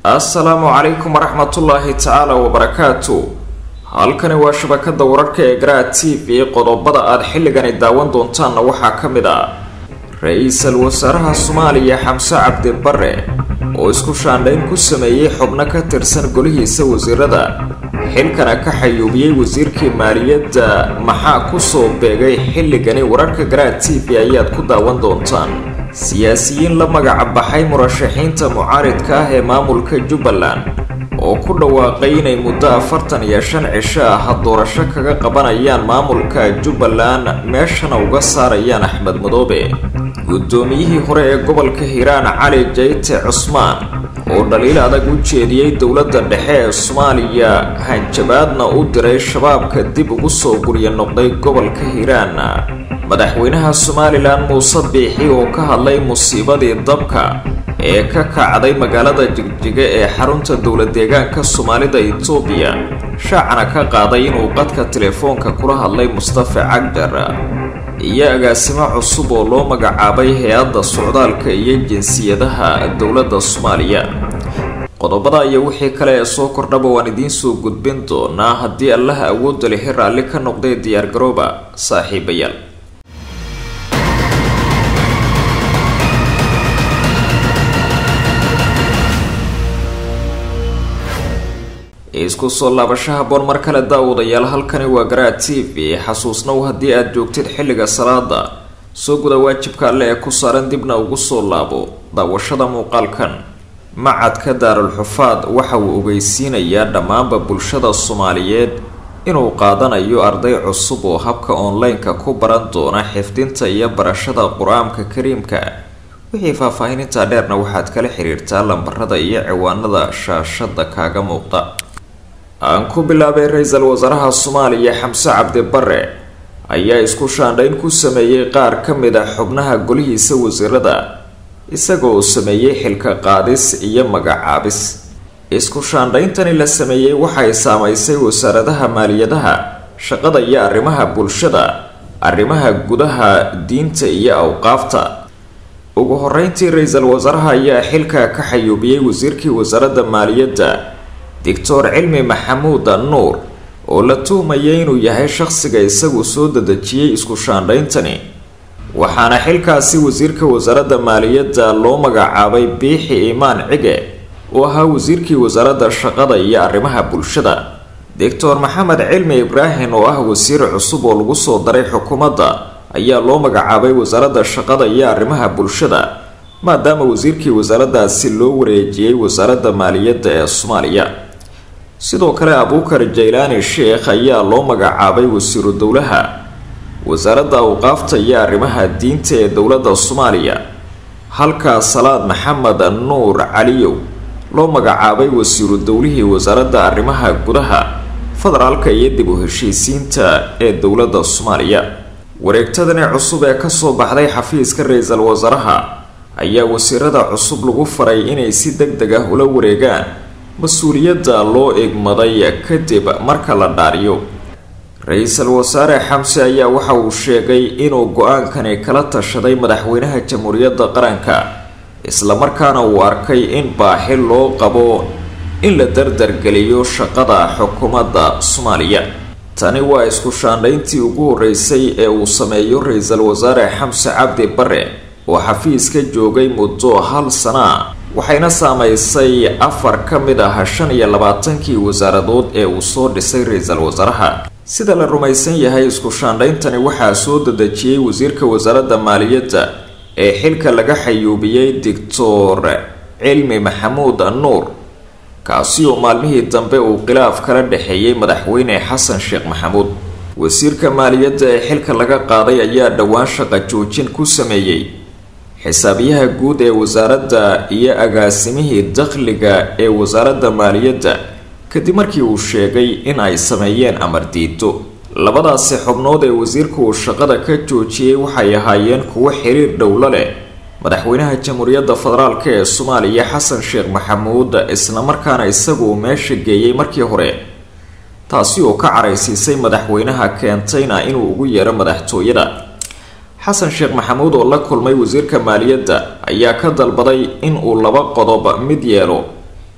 assalaamu calaykum waraxmatullaahi tacaala wabarakaatu halkani waa shabakada wararka ee garaa t v qodobada aada xilligani daawan doontaanna waxaa ka mid ah ra-iisul wasaaraha soomaaliya xamse cabdi bare oo isku shaandhayn ku sameeyey xubno ka tirsan golihiisa wasiirada xilkana ka xayuubiyey wasiirkii maaliyadda maxaa kusoo beegay xilligani wararka garaa t v ayaad ku daawan doontaan siyaasiyiin la magaca baxay murashaxiinta mucaaridka ah ee maamulka jubbaland oo ku dhawaaqay inay muddo afartan iyo shan cisho ah doorasho kaga qabanayaan maamulka jubbaland meeshana uga saarayaan axmed madoobe guddoomiyihii hore ee gobolka hiiraan cali jayte cusmaan oo dhaliil adag u jeediyey dowladda dhexe ee soomaaliya hanjabaadna u diray shabaabka dib ugu soo gurya noqday gobolka hiiraan madaxweynaha somalilan muuse biixi oo ka hadlay musiibadii dabka ee ka kacday magaalada jigjiga ee xarunta dowla deegaanka soomaalida itoobiya shaacana ka qaaday inuu qadka telefoonka kula hadlay mustafa cagdar iyo agaasimo cusub oo loo magacaabay hay-adda socdaalka iyo jinsiyadaha dowladda soomaaliya qodobada iyo wixii kale ee soo kordhaba waan idiin soo gudbin doonaa haddii allaha awoodda lihi raalli ka noqday diyaargarooba saaxiibayaal isku soo laabashaha boon mar kale daawadayaal halkani waa garaa t v xasuusnow haddii aada joogtid xilliga salaada soo guda waajibka alle ee ku saaran dibna ugu soo laabo daawashada muuqaalkan macadka daarul xufaad waxa uu ogeysiinayaa dhammaanba bulshada soomaaliyeed inuu qaadanayo arday cusub oo habka online-ka ku baran doona xifdinta iyo barashada qur-aanka kariimka wixii faahfaahinintaa dheerna waxaad kala xiriirtaa lambarada iyo ciwaanada shaashada kaaga muuqda aan ku bilaabay ra-iisul wasaaraha soomaaliya xamse cabdi bare ayaa isku shaandhayn ku sameeyey qaar ka mid a xubnaha golihiisa wasiirada isagoo sameeyey xilka qaadis iyo magacaabis isku shaandhayntani la sameeyey waxay saamaysay wasaaradaha maaliyadaha shaqada iyo arrimaha bulshada arrimaha gudaha diinta iyo awqaafta ugu horeyntii ra-iisul wasaaraha ayaa xilka ka xayuubiyey wasiirkii wasaaradda maaliyadda doctor cilmi maxamuud nuur oo la tuhmayay inuu yahay shaqsiga isagu soo dadejiyey isku shaandhayntani waxaana xilkaasi wasiirka wasaaradda maaliyadda loo magacaabay biixi imaan cige oo ahaa wasiirkii wasaaradda shaqada iyo arrimaha bulshada doctor maxamed cilmi ibraahim oo ah wasiir cusub oo lagu soo daray xukuumadda ayaa loo magacaabay wasaaradda shaqada iyo arrimaha bulshada maadaama wasiirkii wasaaraddaasi loo wareejiyey wasaaradda maaliyadda ee soomaaliya sidoo kale abuukar jaylaani sheekh ayaa loo magacaabay wasiiru dowlaha wasaaradda awqaafta iyo arrimaha diinta ee dowladda soomaaliya halka salaad maxamed nuur caliyow loo magacaabay wasiiru dowlihii wasaaradda arrimaha gudaha federaalka iyo dib u heshiisiinta ee dowladda soomaaliya wareegtadani cusub ee kasoo baxday xafiiska ra-iisul wasaaraha ayaa wasiirada cusub lagu faray inay si deg deg ah ula wareegaan mas-uuliyadda loo egmaday kadib marka la dhaariyo ra-iisul wasaare xamse ayaa waxa uu sheegay inuu go-aankani kala tashaday madaxweynaha jamhuuriyadda qaranka islamarkaana uu arkay in baaxi loo qabo in la dardargeliyo shaqada xukuumadda soomaaliya tani waa isku shaandhayntii ugu horeysay ee uu sameeyo ra-iisul wasaare xamse cabdi bare oo xafiiska joogay muddo hal sana waxayna saamaysay afar ka mid ah shan iyo labaatankii wasaaradood ee uu soo dhisay ra-iisul wasaaraha sida la rumaysan yahay isku shaandhayntani waxaa soo dadejiyey wasiirka wasaaradda maaliyadda ee xilka laga xayuubiyey doctor cilmi maxamuud nuur kaasi oo maalmihii dambe uu khilaaf kala dhexeeyey madaxweyne xasan sheekh maxamuud wasiirka maaliyadda ee xilka laga qaaday ayaa dhowaan shaqa joojin ku sameeyey xisaabiyaha guud ee wasaaradda iyo agaasimihii dakhliga ee wasaaradda maaliyadda kadib markii uu sheegay in ay sameeyeen amar diido labadaasi xubnood ee wasiirku uu shaqada ka joojiyey waxay ahaayeen kuwo xiriir dhowlo leh madaxweynaha jamhuuriyadda federaalk ee soomaaliya xasan sheekh maxamuud islamarkaana isagu meesha geeyey markii hore taasi oo ka caraysiisay madaxweynaha keentayna inuu ugu yeero madaxtooyada xasan sheekh maxamuud oo la kulmay wasiirka maaliyadda ayaa ka dalbaday in uu laba qodob mid yeelo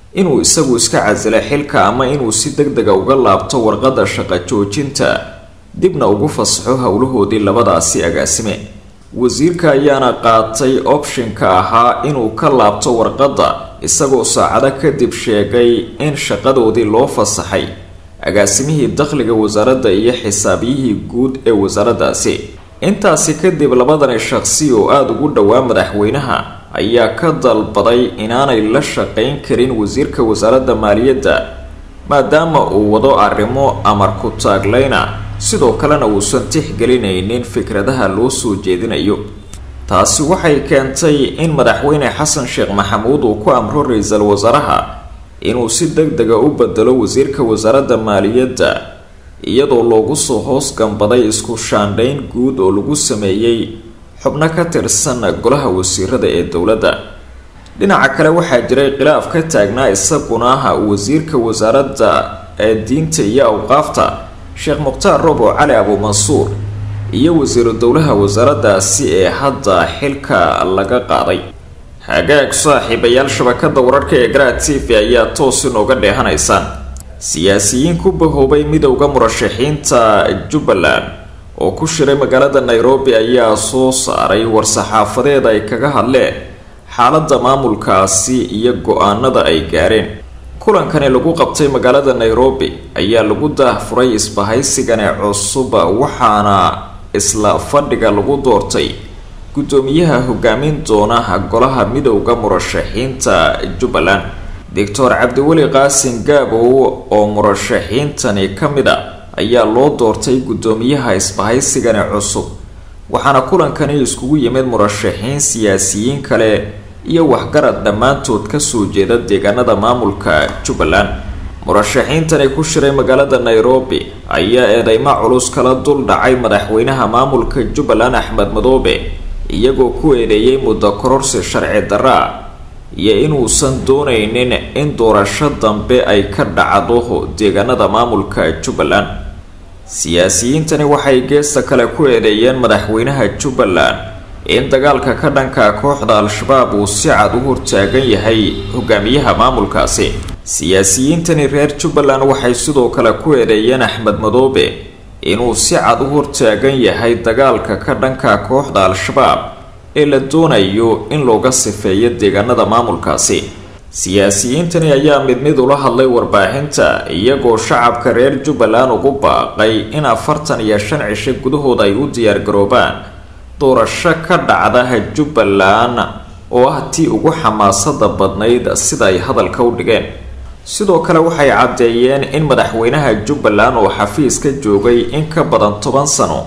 inuu isagu iska casila xilka ama inuu si deg dega uga laabto warqadda shaqo joojinta dibna ugu fasaxo howlahoodii labadaasi agaasime wasiirka ayaana qaatay opshinka ahaa inuu ka laabto warqadda isagoo saacado kadib sheegay in shaqadoodii loo fasaxay agaasimihii dakhliga wasaaradda iyo xisaabiyihii guud ee wasaaraddaasi intaasi kadib labadani shaqsi oo aada ugu dhowaa madaxweynaha ayaa ka dalbaday inaanay la shaqayn karin wasiirka wasaaradda maaliyadda maadaama uu wado arrimo amar ku taagleyna sidoo kalena uusan tixgelinaynin fikradaha loo soo jeedinayo taasi waxay keentay in madaxweyne xasan sheekh maxamuud uu ku amro ra-iisul wasaaraha inuu si deg dega u bedelo wasiirka wasaaradda maaliyadda iyadoo loogu soo hoos gambaday isku shaandhayn guud oo lagu sameeyey xubno ka tirsan golaha wasiirada ee dowladda dhinaca kale waxaa jiray khilaaf ka taagnaa isaguna wasiirka wasaaradda ee diinta iyo awqaafta sheekh mukhtaar robo cali abuumansuur iyo wasiiru dowlaha wasaaraddaasi ee hadda xilka laga qaaday hagaag saaxiibayaal shabakada wararka ee garaa t v ayaa toos inooga dheehanaysaan siyaasiyiin ku bahoobay midowda murashaxiinta jubbaland oo ku shiray magaalada nairobi ayaa soo saaray war-saxaafadeed ay kaga hadleen xaaladda maamulkaasi iyo go-aanada ay gaareen kulankani lagu qabtay magaalada nairobi ayaa lagu daahfuray isbahaysigani cusub waxaana isla fadhiga lagu doortay guddoomiyaha hogaamin doona golaha midowda murashaxiinta jubbaland doctor cabdiweli qaasin gaabow oo murashaxiintani ka mid a ayaa loo doortay guddoomiyaha isbahaysigani cusub waxaana kulankani iskugu yimid murashaxiin siyaasiyiin kale iyo waxgarad dhammaantood kasoo jeeda deegaanada maamulka jubbaland murashaxiintani ku shiray magaalada nairobi ayaa eedeymo culus kala dul dhacay madaxweynaha maamulka jubbaland axmed madoobe iyagoo ku eedeeyay muddo kororsi sharci darra iyo inuusan doonaynin in doorasho dambe ay ka dhacdo deegaanada maamulka jubbaland siyaasiyiintani waxay geesta kale ku eedeeyeen madaxweynaha jubbaland in dagaalka ka dhanka kooxda al-shabaab uu si cad u hortaagan yahay hogaamiyaha maamulkaasi siyaasiyiintani reer jubbaland waxay sidoo kale ku eedeeyeen axmed madoobe inuu si cad u hortaagan yahay dagaalka ka dhanka kooxda al-shabaab ee la doonayo in looga sifeeyo deegaanada maamulkaasi siyaasiyiintani ayaa mid mid ula hadlay warbaahinta iyagoo shacabka reer jubbaland ugu baaqay in afartan iyo shan cisho gudahood ay u diyaargaroobaan doorasho ka dhacda jubbaland oo ah tii ugu xamaasada badnayd sida ay hadalka u dhigeen sidoo kale waxay caddeeyeen in madaxweynaha jubbaland oo xafiiska joogay in ka badan toban sano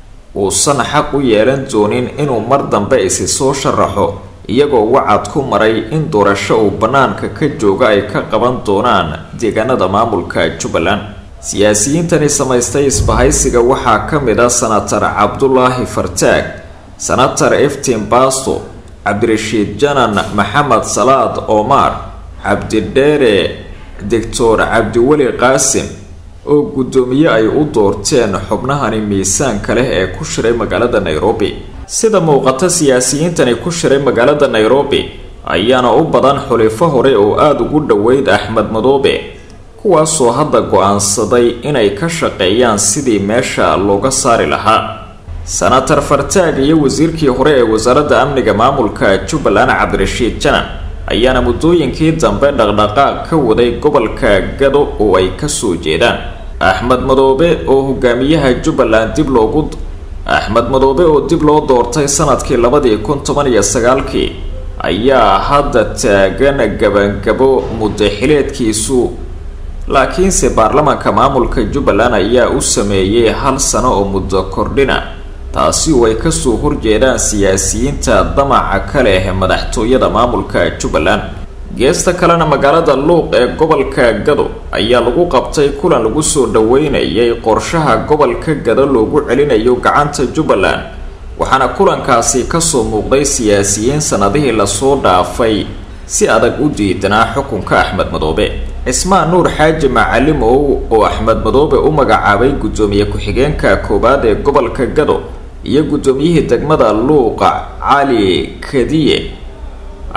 uusan xaq u yeelan doonin inuu mar dambe isi soo sharaxo iyagoo wacad ku maray in doorasho uu bannaanka ka jooga ay ka qaban doonaan deegaanada maamulka jubbaland siyaasiyiintani samaystay isbahaysiga waxaa ka mid ah senatar cabdulaahi fartaag senatar eftin basto cabdirashiid janan maxamed salaad omar cabdidheere doctor cabdiweli qaasim oo guddoomiye ay u doorteen xubnahani miisaanka leh ee ku shiray magaalada nairobi sida muuqata siyaasiyiintani ku shiray magaalada nairobi ayaana u badan xulifo hore oo aada ugu dhoweyd axmed madoobe kuwaasoo hadda go-aansaday inay ka shaqeeyaan sidii meesha looga saari lahaa senatar fartaag iyo wasiirkii hore ee wasaaradda amniga maamulka jubbaland cabdirashiid janan ayaana muddooyinkii dambe dhaqdhaqaaq ka waday gobolka gado oo ay kasoo jeedaan axmed madoobe oo hogaamiyaha jubbaland dib loogu axmed madoobe oo dib loo doortay sanadkii labadii kun toban iyo sagaalkii ayaa hadda taagan gabangabo muddaxileedkiisu laakiinse baarlamaanka maamulka jubbaland ayaa u sameeyey hal sano oo muddo kordhina taasi oo ay kasoo horjeedaan siyaasiyiinta damaca ka leh madaxtooyada maamulka jubbaland geesta kalena magaalada luuq ee gobolka gado ayaa lagu qabtay kulan lagu soo dhaweynayay qorshaha gobolka gado loogu celinayo gacanta jubbaland waxaana kulankaasi kasoo muuqday siyaasiyiin sanadihii lasoo dhaafay si adag u diidanaa xukunka axmed madoobe cismaan nuur xaaji macalimow oo axmed madoobe u magacaabay guddoomiye ku-xigeenka koowaad ee gobolka gado iyo guddoomiyihii degmada luuqa cali kadiye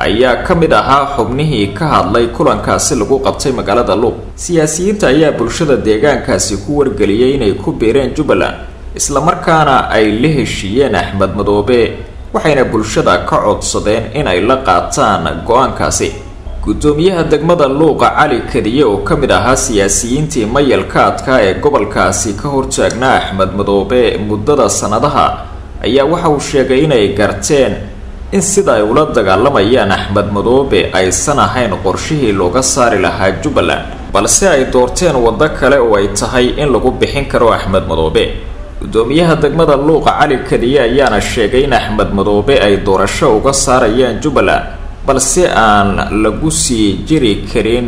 ayaa ka mid ahaa xubnihii ka hadlay kulankaasi lagu qabtay magaalada luuq siyaasiyiinta ayaa bulshada deegaankaasi ku wargeliyey inay ku biireen jubbaland islamarkaana ay la heshiiyeen axmed madoobe waxayna bulshada ka codsadeen in ay la qaataan go-aankaasi guddoomiyaha degmada luuqa cali kadiye oo ka mid ahaa siyaasiyiintii mayalka adkaa ee gobolkaasi ka hortaagnaa axmed madoobe muddada sannadaha ayaa waxa uu sheegay inay garteen in sida ay ula dagaalamayaan axmed madoobe aysan ahayn qorshihii looga saari lahaa jubbaland balse ay doorteen waddo kale oo ay tahay in lagu bixin karo axmed madoobe guddoomiyaha degmada luuqa cali kadiye ayaana sheegay in axmed madoobe ay doorasho uga saarayaan jubbaland balse aan lagu sii jiri karin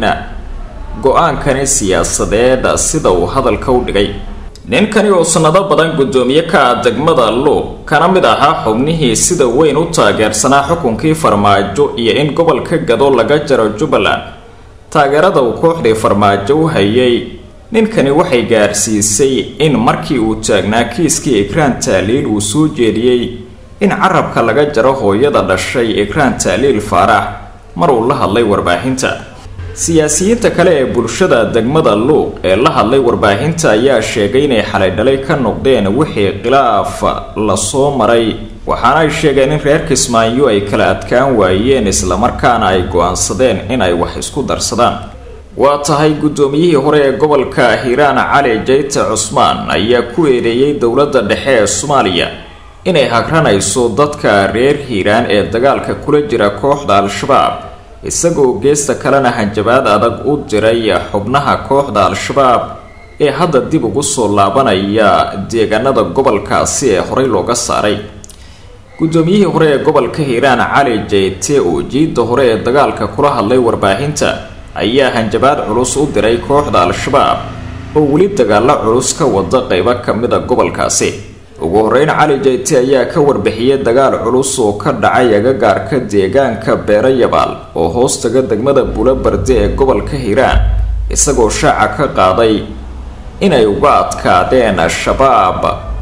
go-aankani siyaasadeed sida uu hadalka u dhigay ninkani oo sannado badan guddoomiye ka ah degmada luuq kana mid ahaa xubnihii sida weyn u taageersanaa xukunkii farmaajo iyo in gobolka gado laga jaro jubbaland taageerada uu kooxdii farmaajo u hayay ninkani waxay gaarsiisay in markii uu taagnaa kiiskii ikraan taaliil uu soo jeediyey in carabka laga jaro hooyada dhashay ikraan taaliil faarax mar uu la hadlay warbaahinta siyaasiyiinta kale ee bulshada degmada luuq ee la hadlay warbaahinta ayaa sheegay inay xalay dhalay ka noqdeen wixii khilaaf lasoo maray waxaana ay sheegeen in reer kismaayo ay kala adkaan waayeen islamarkaana ay go-aansadeen in ay wax isku darsadaan waa tahay guddoomiyihii hore ee gobolka hiiraan cali jayte cusmaan ayaa ku eedeeyey dowladda dhexe ee soomaaliya inay hagranayso dadka reer hiiraan ee dagaalka kula jira kooxda al-shabaab isagoo geesta kalena hanjabaad adag u diray xubnaha kooxda al-shabaab ee hadda dib ugu soo laabanaya deegaanada gobolkaasi ee horey looga saaray guddoomiyihii hore ee gobolka hiiraan cali jayte oo jiidda hore ee dagaalka kula hadlay warbaahinta ayaa hanjabaad culus u diray kooxda al-shabaab oo weli dagaalo culus ka wada qeybo ka mida gobolkaasi ugu horeyn cali jayte ayaa ka warbixiyey dagaal culus oo ka dhacay agagaarka deegaanka beero yabaal oo hoostaga degmada bulobarde ee gobolka hiiraan isagoo shaaca ka qaaday inay uga adkaadeen al-shabaab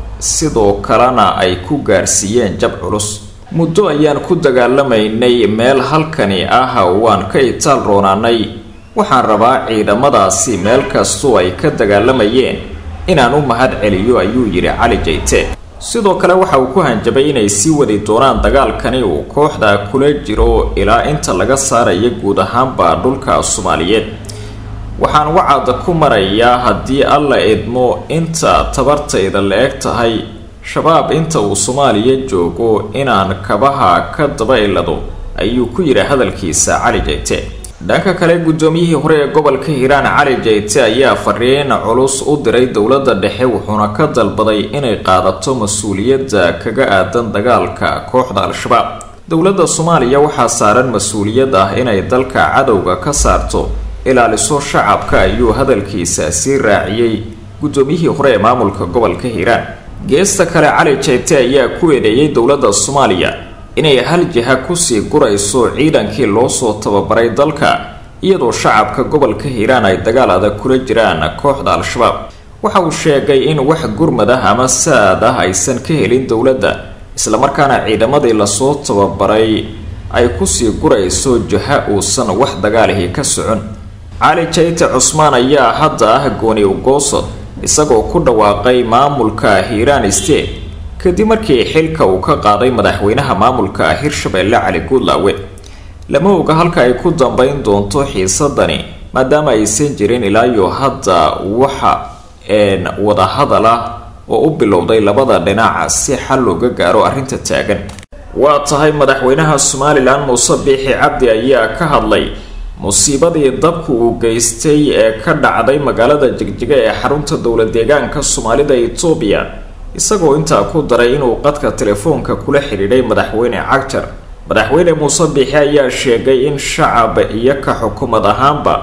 sidoo kalena ay ku gaarsiiyeen jab culus muddo ayaan ku dagaalamaynay meel halkani ah waan ka itaal roonaanay waxaan rabaa ciidamadaasi meel kastoo ay ka dagaalamayeen inaan u mahad celiyo ayuu yidhi cali jayte sidoo kale waxa uu ku hanjabay inay sii wadi doonaan dagaalkani uu kooxda kula jiro ilaa inta laga saaraya guud ahaanba dhulka soomaaliyeed waxaan wacada ku marayaa haddii alla idmo inta tabartayda la eg tahay shabaab inta uu soomaaliya joogo inaan kabaha ka daba ilado ayuu ku yidhi hadalkiisa cali jayte dhanka kale guddoomiyihii hore ee gobolka hiiraan cali jayte ayaa fariin culus u diray dowladda dhexe wuxuuna ka dalbaday inay qaadato mas-uuliyadda kaga aadan dagaalka kooxda al-shabaab dowladda soomaaliya waxaa saaran mas-uuliyad ah inay dalka cadowga ka saarto ilaaliso shacabka ayuu hadalkiisa sii raaciyey guddoomiyihii hore ee maamulka gobolka hiiraan geesta kale cali jayte ayaa ku eedeeyey dowladda soomaaliya inay hal jiha kusii gurayso ciidankii loo soo tababaray dalka iyadoo shacabka gobolka hiiraan ay dagaal adag kula jiraan kooxda al-shabaab waxa uu sheegay in wax gurmad ah ama saad ah aysan ka helin dowladda islamarkaana ciidamadii lasoo tababaray ay kusii gurayso jiha uusan wax dagaalihi ka socon cali jayte cusmaan ayaa hadda ah gooni ugoosod isagoo ku dhawaaqay maamulka hiiraan state kadib markii xilka uu ka qaaday madaxweynaha maamulka hirshabeelle cali guudlaawe lama oga halka ay ku dambeyn doonto xiisadani maadaama aysan jirin ilaayo hadda waxa een wadahadal ah oo u bilowday labada dhinac si xal looga gaaro arrinta taagan waa tahay madaxweynaha somalilan muuse biixi cabdi ayaa ka hadlay musiibadii dabku uu geystay ee ka dhacday magaalada jigjiga ee xarunta dowla deegaanka soomaalida etoobiya isagoo intaa ku daray inuu qadka telefoonka kula xidhiidhay madaxweyne cagjar madaxweyne muuse biixi ayaa sheegay in shacab iyo ka xukuumad ahaanba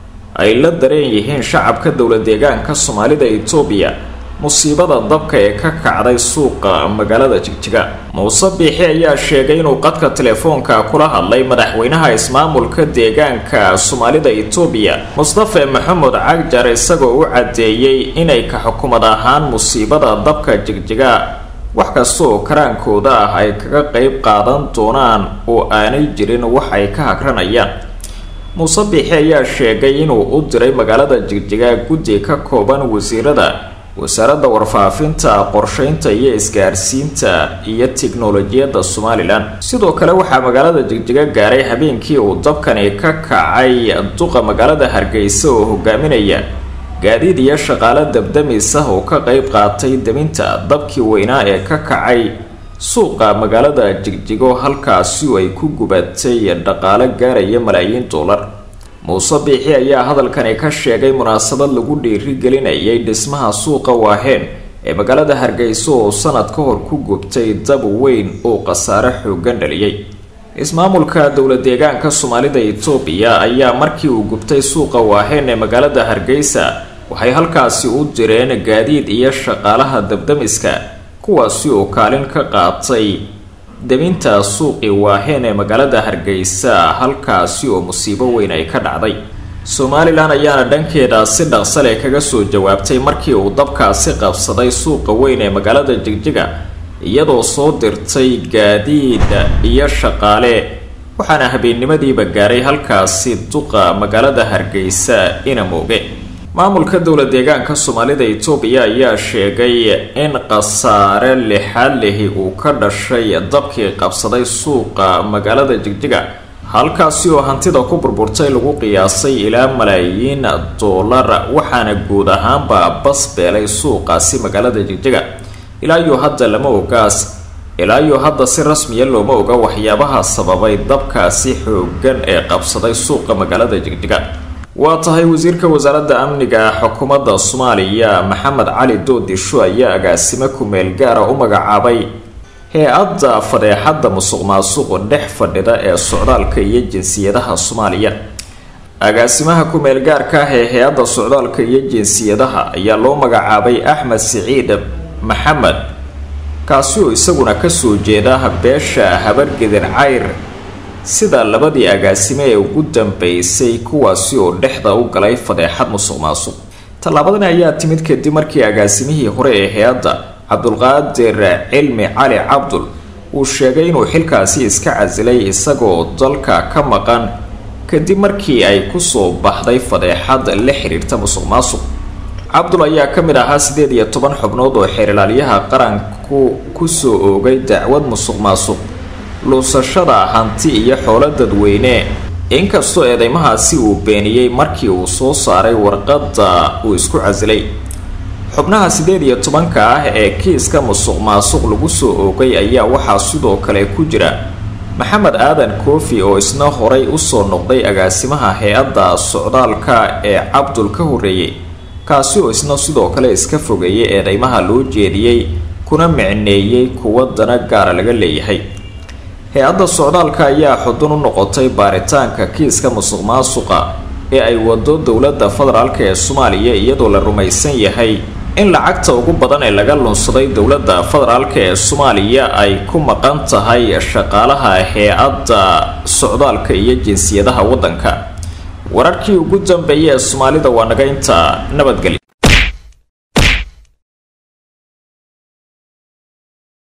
ay la dareen yihiin shacabka dowla deegaanka soomaalida etoobiya musiibada dabka ee ka kacday suuqa magaalada jigjiga muuse biixi ayaa sheegay inuu qadka telefoonka kula hadlay madaxweynaha ismaamulka deegaanka soomaalida etoobiya mustafe maxamed cagjar isagoo u caddeeyey inay ka xukumad ahaan musiibada dabka jigjiga wax kasta oo karaankooda ah ay kaga qeyb qaadan doonaan oo aanay jirin wax ay ka hagranayaan muuse biixi ayaa sheegay inuu u diray magaalada jigjiga guddi ka kooban wasiirada wasaaradda warfaafinta qorsheynta iyo isgaarsiinta iyo tiknolojiyadda somalilan sidoo kale waxaa magaalada jigjiga gaaray habeenkii uu dabkani ka kacay duqa magaalada hargeysa oo hogaaminaya gaadiid iyo shaqaale dabdamis ah oo ka qeyb qaatay deminta dabkii weynaa ee ka kacay suuqa magaalada jigjigo halkaasi ay ku gubatay dhaqaale gaaraya malaayiin dollar muuse biixi ayaa hadalkani ka sheegay munaasabad lagu dhiirigelinayay dhismaha suuqa waaheen ee magaalada hargeysa oo sanad ka hor ku gubtay dab weyn oo khasaare xoogan dhaliyay ismaamulka dowla deegaanka soomaalida itoobiya ayaa markii uu gubtay suuqa waaheen ee magaalada hargeysa waxay halkaasi u direen gaadiid iyo shaqaalaha dabdamiska kuwaasi oo kaalin ka qaatay deminta suuqii waaheen ee magaalada hargeysa halkaasi oo musiibo weyn ay ka dhacday somalilan ayaana dhankeeda si dhaqsale kaga soo jawaabtay markii uu dabkaasi qabsaday suuqa weyn ee magaalada jigjiga iyadoo soo dirtay gaadiid iyo shaqaale waxaana habeennimadiiba gaaray halkaasi duqa magaalada hargeysa ina mooge maamulka dowla deegaanka soomaalida itoobiya ayaa sheegay in khasaare lixaad lihi uu ka dhashay dabkii qabsaday suuqa magaalada jigjiga halkaasi oo hantida ku burburtay lagu qiyaasay ilaa malaayiin dollar waxaana guud ahaanba bas beelay suuqaasi magaalada jigjiga ilaa iyo hadda lama ogaas ilaa iyo hadda si rasmiya looma oga waxyaabaha sababay dabkaasi xoogan ee qabsaday suuqa magaalada jigjiga waa tahay wasiirka wasaaradda amniga xukuumadda soomaaliya maxamed cali doodisho ayaa agaasimo ku-meel gaara u magacaabay hay-adda fadeexadda musuq maasuq dhex fadhida ee socdaalka iyo jinsiyadaha soomaaliya agaasimaha ku-meel gaarka ah ee hay-adda socdaalka iyo jinsiyadaha ayaa loo magacaabay axmed siciid maxamed kaasi oo isaguna kasoo jeeda beesha habargedir cayr sida labadii agaasime ee ugu dambeysay kuwaasi oo dhexda u galay fadeexad musuq maasuq tallaabadani ayaa timid kadib markii agaasimihii hore ee hay-adda cabdulqaadir cilmi cali cabdul uu sheegay inuu xilkaasi iska casilay isagoo dalka ka maqan kadib markii ay kusoo baxday fadeexad la xiriirta musuq maasuq cabdul ayaa ka mid ahaa siddeed iyo toban xubnood oo xeerilaalyaha qaranku kusoo oogay dacwad musuq maasuq luusashada hanti iyo xoolo dadweyne inkastoo eedeymahaasi uu beeniyey markii uu soo saaray warqadda uu isku casilay xubnaha siddeed iyo tobanka ah ee kiiska musuq maasuq lagu soo oogay ayaa waxaa sidoo kale ku jira maxamed aadan koofi oo isna horay usoo noqday agaasimaha hay-adda socdaalka ee cabdul ka horreeyey kaasi oo isna sidoo kale iska fogeeyay eedeymaha loo jeediyey kuna micneeyey kuwa dana gaara laga leeyahay hay-adda socdaalka ayaa xudun u noqotay baaritaanka kiiska musuq maasuqa ee ay wado dowladda federaalk ee soomaaliya iyadoo la rumaysan yahay in lacagta ugu badan ee laga lunsaday dowladda federaalk ee soomaaliya ay ku maqan tahay shaqaalaha hay-adda socdaalka iyo jinsiyadaha waddanka wararkii ugu dambeeyay ee soomaalida waa naga inta nabadgelya